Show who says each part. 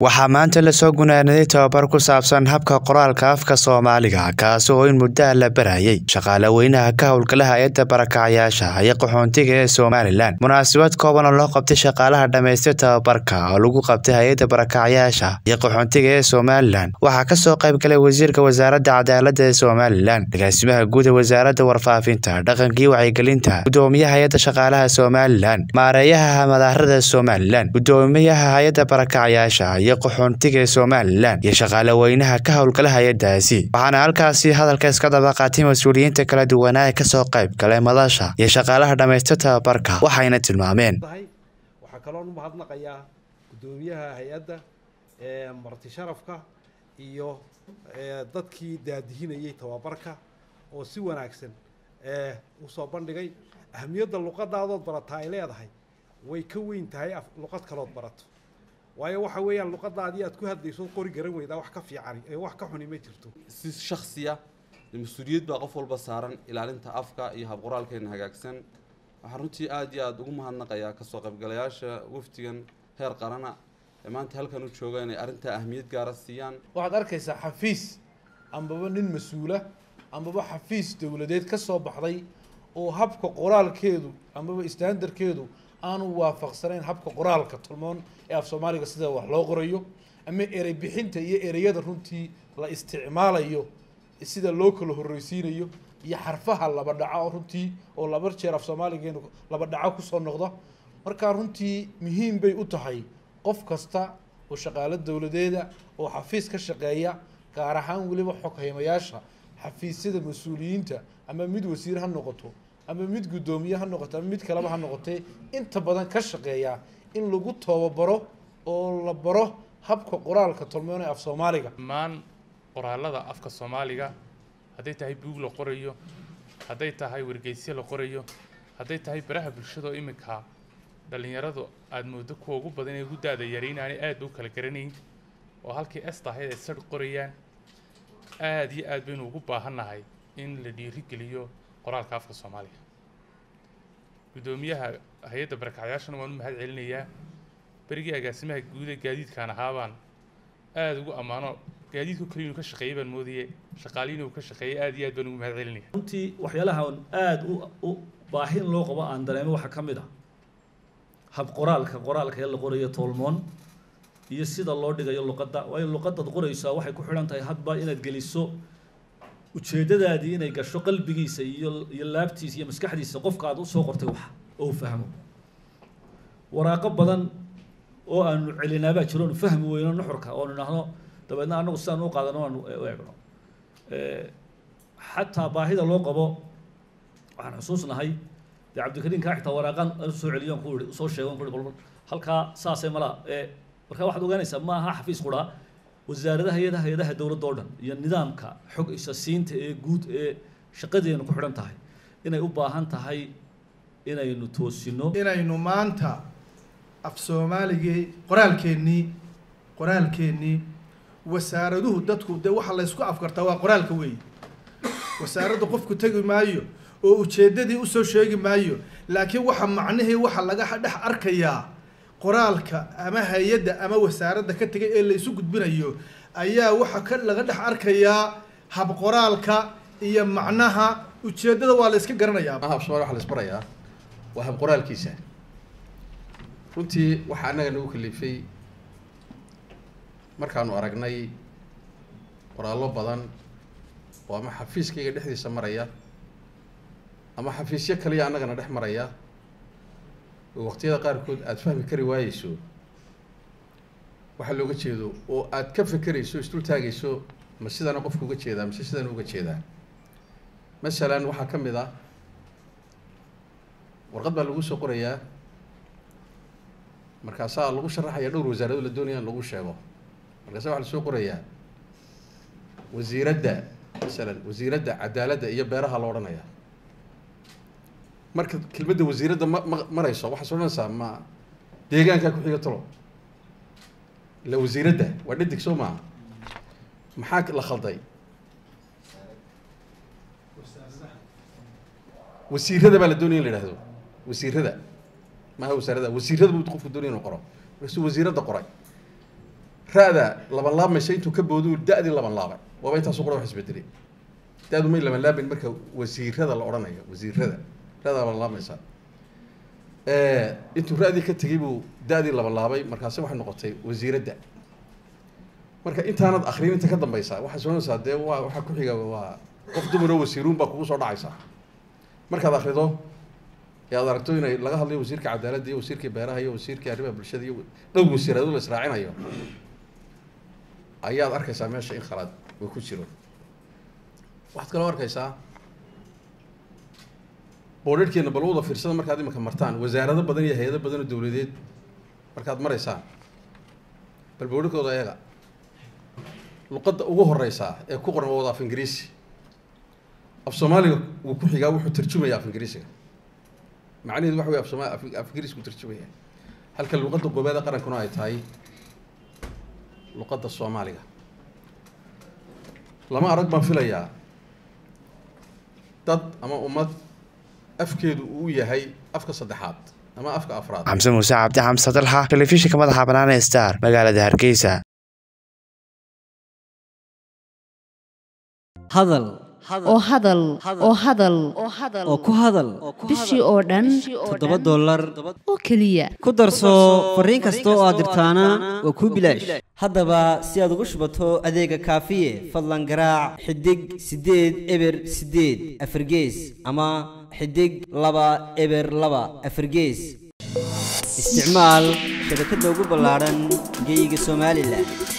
Speaker 1: waxaa maanta lasoo gunaanaday tababar ku saabsan habka qoraalka afka soomaaliga kaasi oo in muddaha la barayay shaqaale weynaha ka howlgala hay-adda barakacayaasha iyo qaxoontiga ee somalilan munaasabad kooban oo loo qabtay shaqaalaha dhammaystay tababarka oo lagu qabtay hay-adda barakacayaasha iyo qaxoontiga ee somalilan waxaa kasoo qayb galay wasiirka wasaaradda cadaaladda ee somalilan agaasimaha guud ee wasaaradda warfaafinta dhaqankii wacyigelinta gudoomiyaha hay-adda shaqaalaha somalilan maareeyaha madaarada somalilan gudoomiyaha hay-adda barakacayaasha iyo qaxoontiga ee somalilan iyo shaqaale weynaha ka howlgala hay-adaasi waxaana halkaasi hadalka iska daba qaatay mas-uuliyiinta kala duwanaa ee kasoo qayb galay madasha iyo shaqaalaha dhammaysta tababarka waxayna tilmaameen
Speaker 2: waxaa kaloon u mahadnaqayaa guddoomiyaha hay-adda marti sharafka iyo dadkii daadihinayay tababarka oo si wanaagsan usoo bandhigay ahamiyadda luqadaadood barataa ay leedahay way ka weyn tahay luqad kalood barato waayo waxa weeyaan luqadaadii aad ku hadlayso qori garan weydaa wax ka fiican wax ka xuni ma jirto
Speaker 3: si shaksiya mas-uuliyad baa qof walba saaran ilaalinta afka iyo habqoraalkeena hagaagsan waxaan runtii aada iyo aada ugu mahadnaqayaa kasoo qaybgalayaasha wafdigan heer qarana ee maanta halkan u jooga inay arrintaa ahmiyad gaara siiyaan
Speaker 4: waxaad arkaysaa xafiis ambaba nin mas-uula ambaba xafiis dowladeed ka soo baxday oo habka qoraalkeedu ambaba standarkeedu aanu waafaqsanayn habka qoraalka tolmoon ee af soomaaliga sida wax loo qorayo ama erey bixinta iyo ereyada runtii la isticmaalayo sida loo kala horreysiinayo iyo xarfaha laba dhaco runtii oo laba jeer af soomaaligeenu laba dhaco kusoo noqda markaa runtii muhiim bay u tahay qof kasta oo shaqaalo dowladeeda oo xafiis ka shaqeeya gaar ahaan weliba xoghaymayaasha xafiisyada mas-uuliyiinta ama mid wasiir ha noqoto ama mid guddoomiye ha noqoto ama mid kaleba ha noqotee inta badan ka shaqeeya in lagu tababaro oo la baro habka qoraalka tolmoon ee af soomaaliga
Speaker 5: dhammaan qoraalada afka soomaaliga hadday tahay buug la qorayo hadday tahay wargeysyo la qorayo hadday tahay baraha bulshada oo iminka dhallinyaradu aada moodo kuwa ugu badan ee ugu da-da yara inaanay aada u kala garanayn oo halkii est ahayd ay sar qorayaan aada iyo aad baynu ugu baahannahay in la dhiirigeliyo qoraalka afka soomaaliga guddoomiyaha hay-adda barakacyaashana waan u mahad celinayaa berigii agaasimaha guud ee gaadiidkaan ahaabaan aada ugu ammaano gaadiidku kaliya inuu ka shaqeeyay baan moodayay shaqaaliin inuu ka shaqeeyay aada iyo aad baan ugu mahad celinaya
Speaker 6: runtii waxyaalaha aada u u baahin loo qabo aan dareemo waxaa ka mid ah hab qoraalka qoraalka ee la qorayo toolmoon iyo sida loo dhigayo luqadda waayo luqadaad qoraysaa waxay ku xidhan tahay hadba inaad geliso ujeeddadaadii inay gasho qalbigiisa iyo iyo laabtiisa iyo maskaxdiisa qofka aad usoo qortay wax oo fahmo waraaqo badan oo aanu celinaabaa jiro oonu fahmi weyno nuxurka oonu idhaahno dabeedna anagu sidaan u qaadano aanu u eegno xataa baahida loo qabo waxaan xusuusnahay dee cabdikariin kaa xitaa waraaqan soo celiyo ku ihi soo sheego ku ihi halkaa saasay malaa markaa waxaad ogaanaysaa ma aha xafiis quraa wasaaradaha hay-adaha hay-adaha dowladda oo dhan iyo nidaamka xog isa siinta ee guud ee shaqadeenu ku xidhan tahay inay u baahan tahay inaynu toosino
Speaker 7: inaynu maanta af soomaaligii qoraalkeennii qoraalkeennii wasaaraduhu dadku dee waxa laysku afkartaa waa qoraalka weeye wasaaradda qofku tegi maayo oo ujeeddadii usoo sheegi maayo laakiin waxa macnihii waxa laga dhex arkayaa qoraalka ama hay-adda ama wasaaradda ka tegay ee la isu gudbinayo ayaa waxa ka laga dhex arkayaa hab qoraalka iyo macnaha ujeeddada waa la iska garanayaa
Speaker 8: hab somalia waxa la isbarayaa waa hab qoraalkiisa runtii waxaa annaga nagu kalifay markaanu aragnay qoraallo badan oo ama xafiiskayga dhexdiisa maraya ama xafiisyo kaliya annagana dhex maraya oo waqtiyada qaarkood aada fahmi kari waayeyso waxaa looga jeedo oo aad ka fekerayso isdul taagayso ma sidana qofka uga jeedaa mise sidana uga jeedaa masalan waxaa ka mid ah warqad baa lagu soo qorayaa markaasaa lagu sharaxaya dhowr wasaarado la doonaya in lagu sheego markaasa waxaa lasoo qorayaa wasiiradda masalan wasiiradda cadaaladda iyo beeraha la odhanaya marka kelmadda wasiiradda ma ma marayso waxaad odhanaysaa ma deegaankaa ku-xiga talo ila wasiiradda waa dhadig soo maaha maxaa la khalday wasiirada baa la doonaya in la ihahdo wasiirada maaha wasaarada wasiirada buu qofku doonaya inuu qoro markaasuu wasiiradda qoray ra'da laban laabmaysa intuu ka boodu da-dii laban laabay waaba intaasu qura wax isbedelay da-du may laban laabin marka wasiirada la odhanayo wasiirada ra'da laban laabmaysa intuu ra'dii ka tegay buu da-dii laban laabay markaasi waxay noqotay wasiiradda marka intaanad akrin inta ka dambaysa waxay soonaysaa dee waa waxaa ku xiga waa qof dumaroo wasiiruun baa kugu soo dhacaysaa markaad akrido ee aad aragto inay laga hadlayo wasiirka cadaaladda iyo wasiirkii beeraha iyo wasiirkii arrimaha bulshada iyo dhowr wasiirado la israacinayo ayaad arkaysaa meesha in khalaad uu ku jiro waxaad kaloo arkaysaa boodharhkeena bal wada fiirsada markaad iminka martaan wasaarado badan iyo hay-ado badan oo dowladeed markaad maraysaan bal boodharkooda eega luqadda ugu horeysaa ee ku qoran waa wada af ingiriisi af soomaaliga wuu ku xigaa wuxuu tarjumaya af ingiriisiga macnaheedu waxa wey af sooma af ingiriis ku tarjumaya halka luqadda goobaada qarankuna ay tahay luqadda soomaaliga lama arag baan filayaa dad ama ummad afkeedu uu yahay afka saddexaad ama afka afraad
Speaker 1: xamse muuse cabdi xamse dalxa telefishinka madaxa bannaan ee star magaalada hargeysa
Speaker 9: hadal
Speaker 10: oo hadal oo hadal
Speaker 9: oo ku hadal
Speaker 10: bishii oo dhan
Speaker 9: toddoba dollar
Speaker 10: oo keliya
Speaker 9: ku darso fariin kasta oo aad dirtaana waa kuu bilaash haddaba si aad ugu shubato adeega kaafiye fadlan garaac xidig siddeed eber siddeed afargees ama xidig laba eber laba afargees isticmaal shabakadda ugu ballaadhan geeyiga somalilan